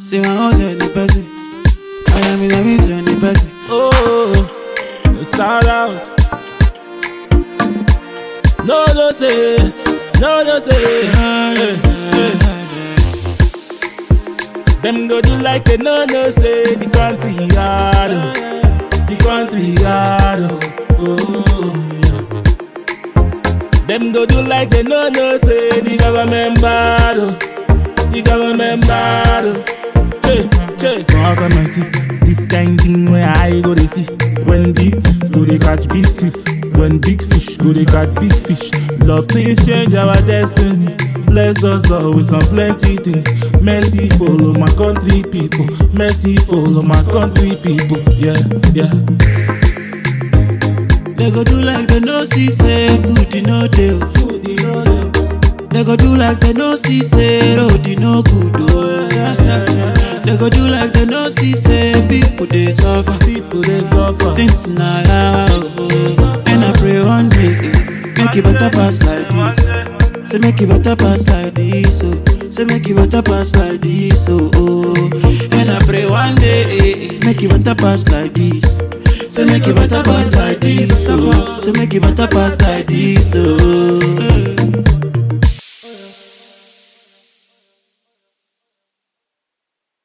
See my house on the person. I am in the mix on the person. Oh, the sad house. No, no say, no, no say. eh, eh. Them go do like they no no say the country hard, oh. the country hard. Oh, oh, yeah. Them go do like they no no say the government bad, oh. the government bad. Oh. Hey, hey. Come come and see this kind thing where I go to see. When big fish go they catch big fish. When big fish go they catch big fish. Lord, please change our destiny. Bless us all with some plenty things. Mercy follow my country people. Mercy follow my country people. Yeah, yeah. They go do like they no see say food you no dey. Food, you know, yeah. They go do like they no see say road you no good oh. They go do like they no see say people dey suffer. People they suffer. Things na yawa oh. And I pray one day eh, make it better pass like this. Say make it better pass like this oh. Say make it better pass like this oh. oh. And I pray one day eh, eh, make it better pass like this. Say make it better pass like this oh. Say make it better pass like this oh.